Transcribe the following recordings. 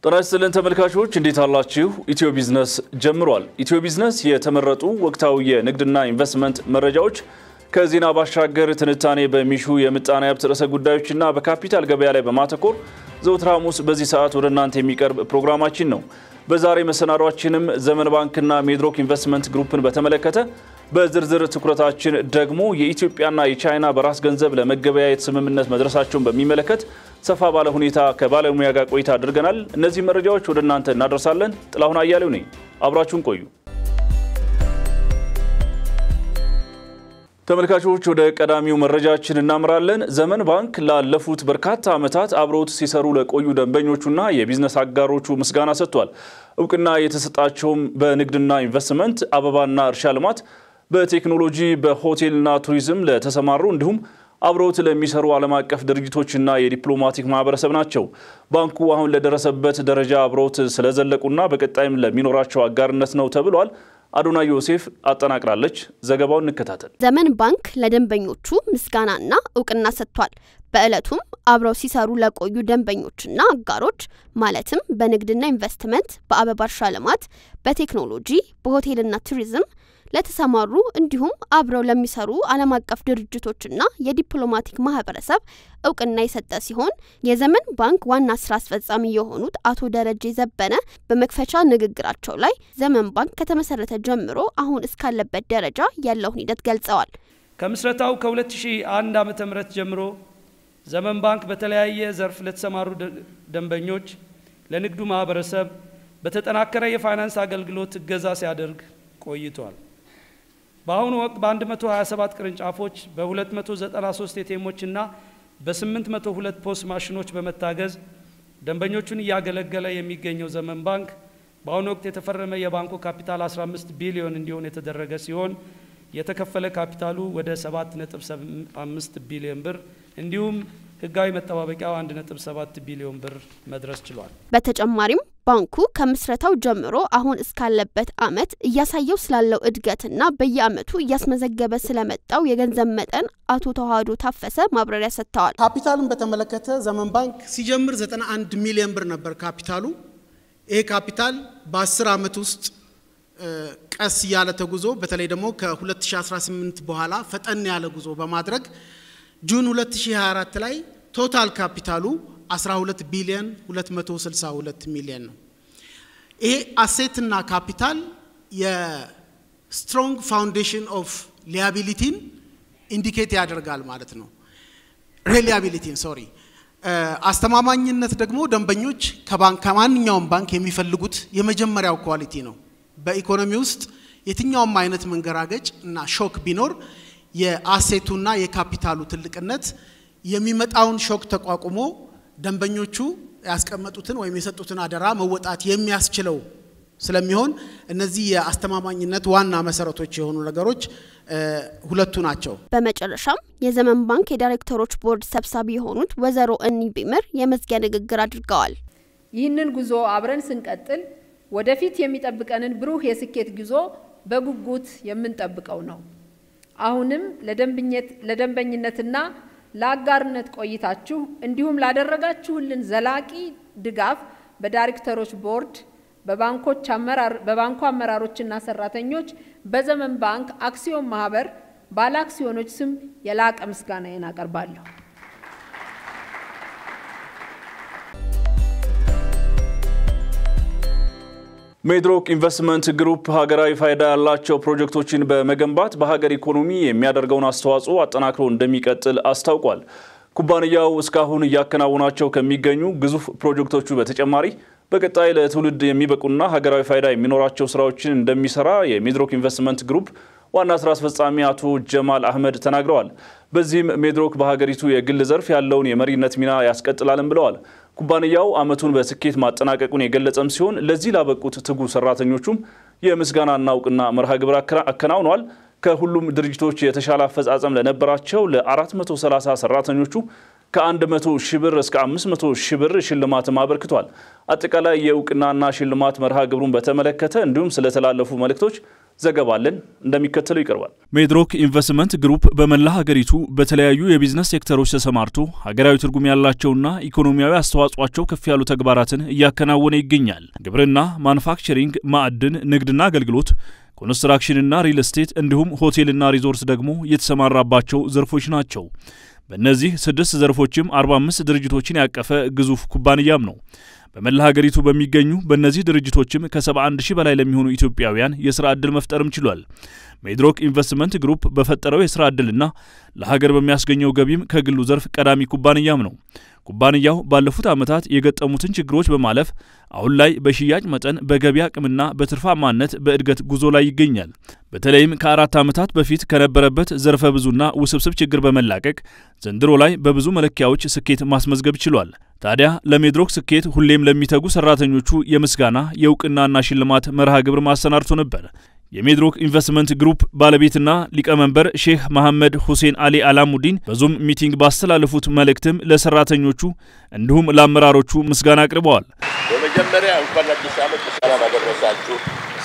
ጤና ይስጥልን ተመልካቾች እንዴት አላችሁ? ኢትዮ ቢዝነስ ጀምሯል። ኢትዮ ቢዝነስ የተመረጡ ወቅታዊ የንግድና ኢንቨስትመንት መረጃዎች ከዜና ባሻገር ትንታኔ በሚሹ የምጣኔ ሀብት ርዕሰ ጉዳዮችና በካፒታል ገበያ ላይ በማተኮር ዘወትር ሐሙስ በዚህ ሰዓት ወደ እናንተ የሚቀርብ ፕሮግራማችን ነው። በዛሬ መሰናዷችንም ዘመን ባንክና ሜድሮክ ኢንቨስትመንት ግሩፕን በተመለከተ በዝርዝር ትኩረታችን ደግሞ የኢትዮጵያና የቻይና በራስ ገንዘብ ለመገበያየት ስምምነት መድረሳቸውን በሚመለከት ሰፋ ባለ ሁኔታ ከባለሙያ ጋር ቆይታ አድርገናል። እነዚህ መረጃዎች ወደ እናንተ እናደርሳለን። ጥላሁን አያሌው ነኝ። አብራችሁን ቆዩ። ተመልካቾች ወደ ቀዳሚው መረጃችን እናምራለን። ዘመን ባንክ ላለፉት በርካታ ዓመታት አብረውት ሲሰሩ ለቆዩ ደንበኞቹና የቢዝነስ አጋሮቹ ምስጋና ሰጥቷል። እውቅና የተሰጣቸውም በንግድና ኢንቨስትመንት፣ አበባና እርሻ ልማት፣ በቴክኖሎጂ፣ በሆቴልና ቱሪዝም ለተሰማሩ እንዲሁም አብረውት ለሚሰሩ ዓለም አቀፍ ድርጅቶችና የዲፕሎማቲክ ማህበረሰብ ናቸው። ባንኩ አሁን ለደረሰበት ደረጃ አብረውት ስለዘለቁና በቀጣይም ለሚኖራቸው አጋርነት ነው ተብሏል። አዶና ዮሴፍ አጠናቅራለች። ዘገባውን እንከታተል። ዘመን ባንክ ለደንበኞቹ ምስጋናና እውቅና ሰጥቷል። በዕለቱም አብረው ሲሰሩ ለቆዩ ደንበኞችና አጋሮች ማለትም በንግድና ኢንቨስትመንት፣ በአበባ እርሻ ልማት፣ በቴክኖሎጂ፣ በሆቴልና ቱሪዝም ለተሰማሩ እንዲሁም አብረው ለሚሰሩ ዓለም አቀፍ ድርጅቶችና የዲፕሎማቲክ ማህበረሰብ እውቅና የሰጠ ሲሆን የዘመን ባንክ ዋና ስራ አስፈጻሚ የሆኑት አቶ ደረጀ ዘበነ በመክፈቻ ንግግራቸው ላይ ዘመን ባንክ ከተመሰረተ ጀምሮ አሁን እስካለበት ደረጃ ያለውን ሂደት ገልጸዋል። ከምስረታው ከ2001 ዓ.ም ጀምሮ ዘመን ባንክ በተለያየ ዘርፍ ለተሰማሩ ደንበኞች፣ ለንግዱ ማህበረሰብ በተጠናከረ የፋይናንስ አገልግሎት እገዛ ሲያደርግ ቆይቷል። በአሁኑ ወቅት በ127 ቅርንጫፎች በ293 ኤቲኤሞች እና በ802 ፖስ ማሽኖች በመታገዝ ደንበኞቹን እያገለገለ የሚገኘው ዘመን ባንክ በአሁኑ ወቅት የተፈረመ የባንኩ ካፒታል 15 ቢሊዮን እንዲሆን የተደረገ ሲሆን የተከፈለ ካፒታሉ ወደ 7.5 ቢሊዮን ብር እንዲሁም ህጋዊ መጠባበቂያው 1.7 ቢሊዮን ብር መድረስ ችሏል። በተጨማሪም ባንኩ ከምስረታው ጀምሮ አሁን እስካለበት አመት እያሳየው ስላለው እድገትና በየአመቱ እያስመዘገበ ስለመጣው የገንዘብ መጠን አቶ ተዋህዶ ታፈሰ ማብራሪያ ሰጥተዋል። ካፒታልን በተመለከተ ዘመን ባንክ ሲጀምር 91 ሚሊዮን ብር ነበር ካፒታሉ። ይሄ ካፒታል በ10 አመት ውስጥ ቀስ ያለ ተጉዞ በተለይ ደግሞ ከ2018 በኋላ ፈጠን ያለ ጉዞ በማድረግ ጁን 2024 ላይ ቶታል ካፒታሉ 12 ቢሊዮን 262 ሚሊዮን ነው። ይሄ አሴትና ካፒታል የስትሮንግ ፋውንዴሽን ኦፍ ሊያቢሊቲን ኢንዲኬት ያደርጋል ማለት ነው። ሪሊያቢሊቲን ሶሪ። አስተማማኝነት ደግሞ ደንበኞች ከባንክ ከማንኛውም ባንክ የሚፈልጉት የመጀመሪያው ኳሊቲ ነው። በኢኮኖሚ ውስጥ የትኛውም አይነት መንገራገጭ እና ሾክ ቢኖር የአሴቱና የካፒታሉ ትልቅነት የሚመጣውን ሾክ ተቋቁሞ ደንበኞቹ ያስቀመጡትን ወይም የሰጡትን አደራ መወጣት የሚያስችለው ስለሚሆን እነዚህ የአስተማማኝነት ዋና መሰረቶች የሆኑ ነገሮች ሁለቱ ናቸው። በመጨረሻም የዘመን ባንክ የዳይሬክተሮች ቦርድ ሰብሳቢ የሆኑት ወይዘሮ እኒ ቢምር የመዝጊያ ንግግር አድርገዋል። ይህንን ጉዞ አብረን ስንቀጥል ወደፊት የሚጠብቀንን ብሩህ የስኬት ጉዞ በጉጉት የምንጠብቀው ነው። አሁንም ለደንበኝነትና ለአጋርነት ቆይታችሁ እንዲሁም ላደረጋችሁልን ዘላቂ ድጋፍ በዳይሬክተሮች ቦርድ፣ በባንኩ አመራሮችና ሰራተኞች፣ በዘመን ባንክ አክሲዮን ማህበር ባለ አክሲዮኖች ስም የላቀ ምስጋናዬን አቀርባለሁ። ሜድሮክ ኢንቨስትመንት ግሩፕ ሀገራዊ ፋይዳ ያላቸው ፕሮጀክቶችን በመገንባት በሀገር ኢኮኖሚ የሚያደርገውን አስተዋጽኦ አጠናክሮ እንደሚቀጥል አስታውቋል። ኩባንያው እስካሁን እያከናወናቸው ከሚገኙ ግዙፍ ፕሮጀክቶቹ በተጨማሪ በቀጣይ ለትውልድ የሚበቁና ሀገራዊ ፋይዳ የሚኖራቸው ስራዎችን እንደሚሰራ የሜድሮክ ኢንቨስትመንት ግሩፕ ዋና ስራ አስፈጻሚ አቶ ጀማል አህመድ ተናግረዋል። በዚህም ሜድሮክ በሀገሪቱ የግል ዘርፍ ያለውን የመሪነት ሚና ያስቀጥላልም ብለዋል። ኩባንያው ዓመቱን በስኬት ማጠናቀቁን የገለጸም ሲሆን ለዚህ ላበቁት ትጉ ሰራተኞቹም የምስጋናና እውቅና መርሃ ግብር አከናውኗል። ከሁሉም ድርጅቶች የተሻለ አፈጻጸም ለነበራቸው ለ430 ሰራተኞቹ ከ100 ሺህ ብር እስከ 500 ሺህ ብር ሽልማትም አበርክቷል። አጠቃላይ የእውቅናና ሽልማት መርሃ ግብሩን በተመለከተ እንዲሁም ስለተላለፉ መልእክቶች ዘገባለን እንደሚከተለው ይቀርባል። ሜድሮክ ኢንቨስትመንት ግሩፕ በመላ ሀገሪቱ በተለያዩ የቢዝነስ ሴክተሮች ተሰማርቶ ሀገራዊ ትርጉም ያላቸውና ኢኮኖሚያዊ አስተዋጽኦቸው ከፍ ያሉ ተግባራትን እያከናወነ ይገኛል። ግብርና፣ ማኑፋክቸሪንግ፣ ማዕድን፣ ንግድና አገልግሎት ኮንስትራክሽንና ሪል ስቴት እንዲሁም ሆቴልና ሪዞርት ደግሞ የተሰማራባቸው ዘርፎች ናቸው። በእነዚህ ስድስት ዘርፎችም 45 ድርጅቶችን ያቀፈ ግዙፍ ኩባንያም ነው። በመላ ሀገሪቱ በሚገኙ በእነዚህ ድርጅቶችም ከ71 ሺህ በላይ ለሚሆኑ ኢትዮጵያውያን የሥራ ዕድል መፍጠርም ችሏል። ሜድሮክ ኢንቨስትመንት ግሩፕ በፈጠረው የሥራ ዕድልና ለሀገር በሚያስገኘው ገቢም ከግሉ ዘርፍ ቀዳሚ ኩባንያም ነው። ኩባንያው ባለፉት ዓመታት የገጠሙትን ችግሮች በማለፍ አሁን ላይ በሽያጭ መጠን፣ በገቢ አቅምና በትርፋማነት በእድገት ጉዞ ላይ ይገኛል። በተለይም ከአራት ዓመታት በፊት ከነበረበት ዘርፈ ብዙና ውስብስብ ችግር በመላቀቅ ዘንድሮ ላይ በብዙ መለኪያዎች ስኬት ማስመዝገብ ችሏል። ታዲያ ለሜድሮክ ስኬት ሁሌም ለሚተጉ ሰራተኞቹ የምስጋና የእውቅናና ሽልማት መርሃ ግብር ማሰናድቶ ነበር። የሜድሮክ ኢንቨስትመንት ግሩፕ ባለቤትና ሊቀመንበር ሼህ መሐመድ ሁሴን አሊ አላሙዲን በዙም ሚቲንግ ባስተላለፉት መልእክትም ለሰራተኞቹ እንዲሁም ለአመራሮቹ ምስጋና አቅርበዋል። በመጀመሪያ እንኳን አዲስ ዓመት በሰላም አደረሳችሁ።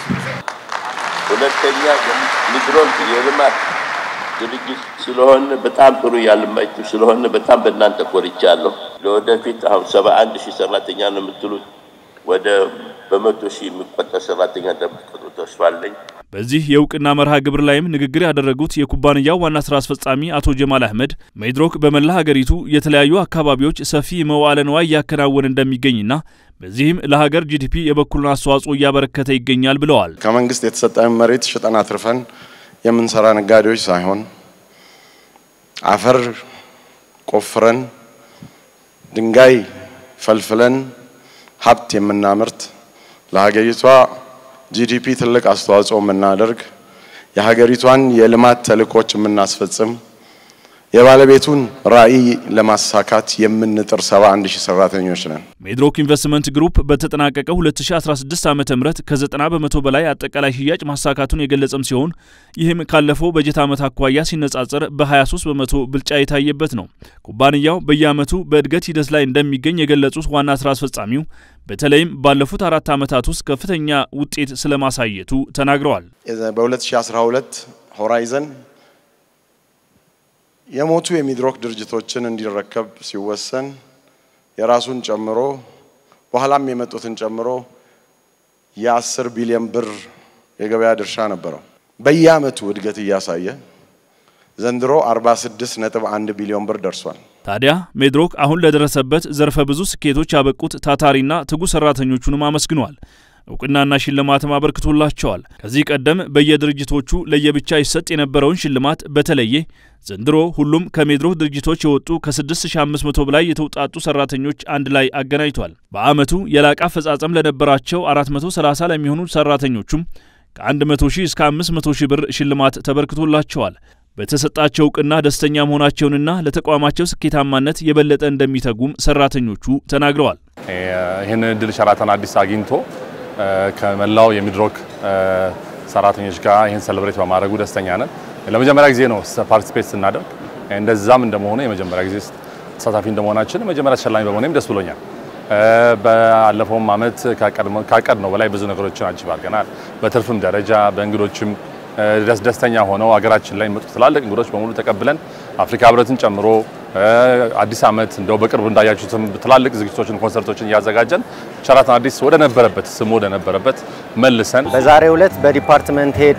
ሁለተኛ ሚድሮክ የልማት ድርጅት ስለሆነ በጣም ጥሩ ያልማችሁ ስለሆነ በጣም በእናንተ ኮርቻለሁ። ለወደፊት አሁን ሰባ አንድ ሺህ ሰራተኛ ነው የምትሉት ወደ በመቶ ሺህ የሚቆጠር ሰራተኛ እንደምትቀጥሩ ተስፋ አለኝ። በዚህ የእውቅና መርሃ ግብር ላይም ንግግር ያደረጉት የኩባንያው ዋና ስራ አስፈጻሚ አቶ ጀማል አህመድ ሜድሮክ በመላ ሀገሪቱ የተለያዩ አካባቢዎች ሰፊ መዋዕለ ንዋይ እያከናወነ እንደሚገኝና በዚህም ለሀገር ጂዲፒ የበኩሉን አስተዋጽኦ እያበረከተ ይገኛል ብለዋል። ከመንግስት የተሰጠን መሬት ሽጠን አትርፈን የምንሰራ ነጋዴዎች ሳይሆን አፈር ቆፍረን ድንጋይ ፈልፍለን ሀብት የምናመርት ለሀገሪቷ ጂዲፒ ትልቅ አስተዋጽኦ የምናደርግ የሀገሪቷን የልማት ተልእኮች የምናስፈጽም የባለቤቱን ራዕይ ለማሳካት የምንጥር 71 ሺህ ሰራተኞች ነን። ሜድሮክ ኢንቨስትመንት ግሩፕ በተጠናቀቀው 2016 ዓ ም ከ90 በመቶ በላይ አጠቃላይ ሽያጭ ማሳካቱን የገለጸም ሲሆን ይህም ካለፈው በጀት ዓመት አኳያ ሲነጻጸር በ23 በመቶ ብልጫ የታየበት ነው። ኩባንያው በየዓመቱ በእድገት ሂደት ላይ እንደሚገኝ የገለጹት ዋና ስራ አስፈጻሚው በተለይም ባለፉት አራት ዓመታት ውስጥ ከፍተኛ ውጤት ስለማሳየቱ ተናግረዋል። በ2012 ሆራይዘን የሞቱ የሚድሮክ ድርጅቶችን እንዲረከብ ሲወሰን የራሱን ጨምሮ በኋላም የመጡትን ጨምሮ የአስር ቢሊዮን ብር የገበያ ድርሻ ነበረው። በየአመቱ እድገት እያሳየ ዘንድሮ 46 ነጥብ 1 ቢሊዮን ብር ደርሷል። ታዲያ ሜድሮክ አሁን ለደረሰበት ዘርፈ ብዙ ስኬቶች ያበቁት ታታሪና ትጉ ሰራተኞቹንም አመስግኗል። እውቅናና ሽልማትም አበርክቶላቸዋል። ከዚህ ቀደም በየድርጅቶቹ ለየብቻ ይሰጥ የነበረውን ሽልማት በተለየ ዘንድሮ ሁሉም ከሜድሮክ ድርጅቶች የወጡ ከ6500 በላይ የተውጣጡ ሰራተኞች አንድ ላይ አገናኝቷል። በአመቱ የላቀ አፈጻጸም ለነበራቸው 430 ለሚሆኑ ሰራተኞቹም ከ100 ሺህ እስከ 500 ሺህ ብር ሽልማት ተበርክቶላቸዋል። በተሰጣቸው እውቅና ደስተኛ መሆናቸውንና ለተቋማቸው ስኬታማነት የበለጠ እንደሚተጉም ሰራተኞቹ ተናግረዋል። ይህን እድል ሸራተን አዲስ አግኝቶ ከመላው የሚድሮክ ሰራተኞች ጋር ይህን ሰለብሬት በማድረጉ ደስተኛ ነን። ለመጀመሪያ ጊዜ ነው ፓርቲስፔት ስናደርግ። እንደዛም እንደመሆኑ የመጀመሪያ ጊዜ ተሳታፊ እንደመሆናችን መጀመሪያ ተሸላሚ በመሆኔም ደስ ብሎኛል። ባለፈውም አመት ካቀድ ነው በላይ ብዙ ነገሮችን አጅብ አድርገናል። በትርፍም ደረጃ በእንግዶችም ደስተኛ ሆነው ሀገራችን ላይ የሚመጡ ትላልቅ እንግዶች በሙሉ ተቀብለን አፍሪካ ህብረትን ጨምሮ አዲስ አመት እንደው በቅርብ እንዳያችሁትም ትላልቅ ዝግጅቶችን፣ ኮንሰርቶችን እያዘጋጀን ሸራተን አዲስ ወደ ነበረበት ስሙ ወደ ነበረበት መልሰን በዛሬው ዕለት በዲፓርትመንት ሄድ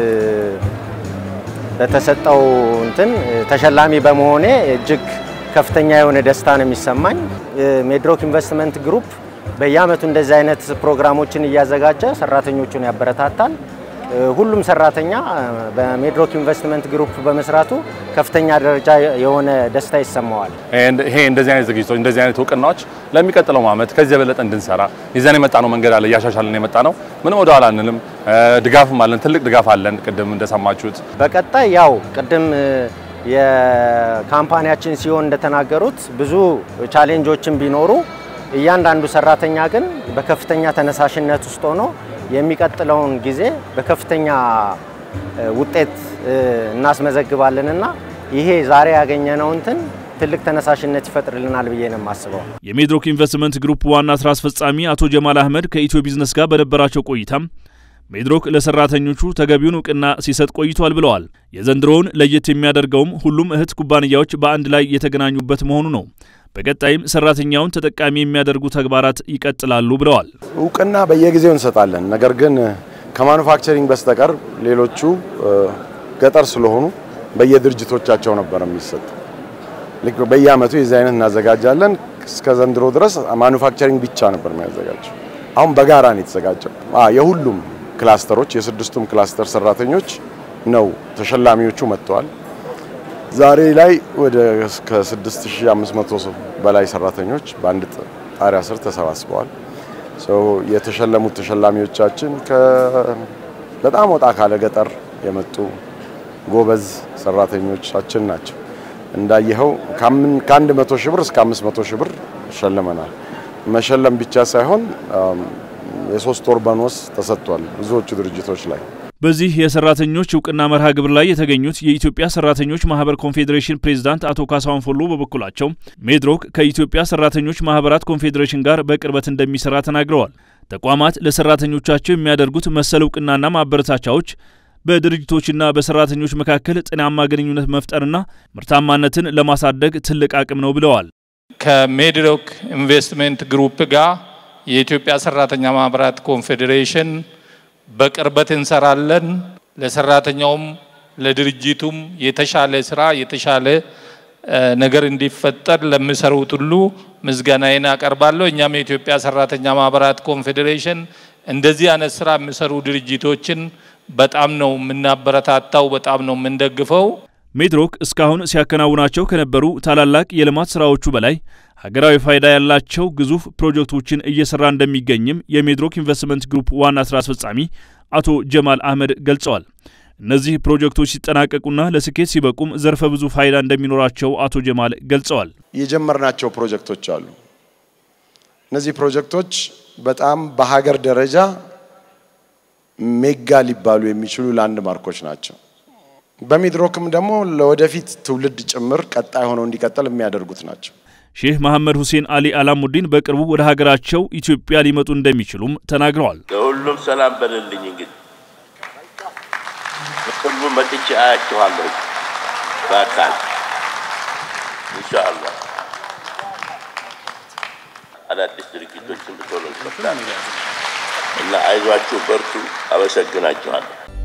በተሰጠው እንትን ተሸላሚ በመሆኔ እጅግ ከፍተኛ የሆነ ደስታ ነው የሚሰማኝ። ሜድሮክ ኢንቨስትመንት ግሩፕ በየአመቱ እንደዚህ አይነት ፕሮግራሞችን እያዘጋጀ ሰራተኞቹን ያበረታታል። ሁሉም ሰራተኛ በሜድሮክ ኢንቨስትመንት ግሩፕ በመስራቱ ከፍተኛ ደረጃ የሆነ ደስታ ይሰማዋል። ይሄ እንደዚህ አይነት ዝግጅቶች እንደዚህ አይነት እውቅናዎች ለሚቀጥለው ዓመት ከዚህ የበለጠ እንድንሰራ ይዘን የመጣ ነው መንገድ አለ እያሻሻልን የመጣ ነው። ምንም ወደ ኋላ አንልም። ድጋፍም አለን፣ ትልቅ ድጋፍ አለን። ቅድም እንደሰማችሁት በቀጣይ ያው ቅድም የካምፓኒያችን ሲሆን እንደተናገሩት ብዙ ቻሌንጆችን ቢኖሩ እያንዳንዱ ሰራተኛ ግን በከፍተኛ ተነሳሽነት ውስጥ ሆኖ የሚቀጥለውን ጊዜ በከፍተኛ ውጤት እናስመዘግባለንና ይሄ ዛሬ ያገኘነው እንትን ትልቅ ተነሳሽነት ይፈጥርልናል ብዬ ነው የማስበው። የሜድሮክ ኢንቨስትመንት ግሩፕ ዋና ስራ አስፈጻሚ አቶ ጀማል አህመድ ከኢትዮ ቢዝነስ ጋር በነበራቸው ቆይታም ሜድሮክ ለሰራተኞቹ ተገቢውን እውቅና ሲሰጥ ቆይቷል ብለዋል። የዘንድሮውን ለየት የሚያደርገውም ሁሉም እህት ኩባንያዎች በአንድ ላይ የተገናኙበት መሆኑ ነው። በቀጣይም ሰራተኛውን ተጠቃሚ የሚያደርጉ ተግባራት ይቀጥላሉ ብለዋል። እውቅና በየጊዜው እንሰጣለን። ነገር ግን ከማኑፋክቸሪንግ በስተቀር ሌሎቹ ገጠር ስለሆኑ በየድርጅቶቻቸው ነበር የሚሰጥ። ልክ በየአመቱ የዚህ አይነት እናዘጋጃለን። እስከ ዘንድሮ ድረስ ማኑፋክቸሪንግ ብቻ ነበር የሚያዘጋጀው። አሁን በጋራ ነው የተዘጋጀው። የሁሉም ክላስተሮች የስድስቱም ክላስተር ሰራተኞች ነው ተሸላሚዎቹ መጥተዋል። ዛሬ ላይ ወደ ከ6500 በላይ ሰራተኞች በአንድ ጣሪያ ስር ተሰባስበዋል። የተሸለሙት ተሸላሚዎቻችን በጣም ወጣ ካለ ገጠር የመጡ ጎበዝ ሰራተኞቻችን ናቸው። እንዳየኸው ከአንድ መቶ ሺህ ብር እስከ አምስት መቶ ሺህ ብር ሸልመናል። መሸለም ብቻ ሳይሆን የሶስት ወር ቦነስ ተሰጥቷል ብዙዎቹ ድርጅቶች ላይ። በዚህ የሰራተኞች እውቅና መርሃ ግብር ላይ የተገኙት የኢትዮጵያ ሰራተኞች ማህበር ኮንፌዴሬሽን ፕሬዝዳንት አቶ ካሳሁን ፎሎ በበኩላቸው ሜድሮክ ከኢትዮጵያ ሰራተኞች ማህበራት ኮንፌዴሬሽን ጋር በቅርበት እንደሚሰራ ተናግረዋል። ተቋማት ለሰራተኞቻቸው የሚያደርጉት መሰል እውቅናና ማበረታቻዎች በድርጅቶችና በሰራተኞች መካከል ጤናማ ግንኙነት መፍጠርና ምርታማነትን ለማሳደግ ትልቅ አቅም ነው ብለዋል። ከሜድሮክ ኢንቨስትመንት ግሩፕ ጋር የኢትዮጵያ ሰራተኛ ማህበራት ኮንፌዴሬሽን በቅርበት እንሰራለን። ለሰራተኛውም ለድርጅቱም የተሻለ ስራ የተሻለ ነገር እንዲፈጠር ለሚሰሩት ሁሉ ምስጋናዬን አቀርባለሁ። እኛም የኢትዮጵያ ሰራተኛ ማህበራት ኮንፌዴሬሽን እንደዚህ አይነት ስራ የሚሰሩ ድርጅቶችን በጣም ነው የምናበረታታው፣ በጣም ነው የምንደግፈው። ሜድሮክ እስካሁን ሲያከናውናቸው ከነበሩ ታላላቅ የልማት ስራዎቹ በላይ ሀገራዊ ፋይዳ ያላቸው ግዙፍ ፕሮጀክቶችን እየሰራ እንደሚገኝም የሜድሮክ ኢንቨስትመንት ግሩፕ ዋና ስራ አስፈጻሚ አቶ ጀማል አህመድ ገልጸዋል። እነዚህ ፕሮጀክቶች ሲጠናቀቁና ለስኬት ሲበቁም ዘርፈ ብዙ ፋይዳ እንደሚኖራቸው አቶ ጀማል ገልጸዋል። የጀመርናቸው ፕሮጀክቶች አሉ። እነዚህ ፕሮጀክቶች በጣም በሀገር ደረጃ ሜጋ ሊባሉ የሚችሉ ላንድ ማርኮች ናቸው። በሚድሮክም ደግሞ ለወደፊት ትውልድ ጭምር ቀጣይ ሆነው እንዲቀጥል የሚያደርጉት ናቸው። ሼህ መሐመድ ሁሴን አሊ አላሙዲን በቅርቡ ወደ ሀገራቸው ኢትዮጵያ ሊመጡ እንደሚችሉም ተናግረዋል። ለሁሉም ሰላም በልልኝ። እንግዲህ በቅርቡ መጥቼ አያችኋለሁ በአካል ኢንሻአላህ። አዳዲስ ድርጊቶችን ብቶሎ ይከፍታል እና አይዟችሁ፣ በርቱ። አመሰግናችኋለሁ።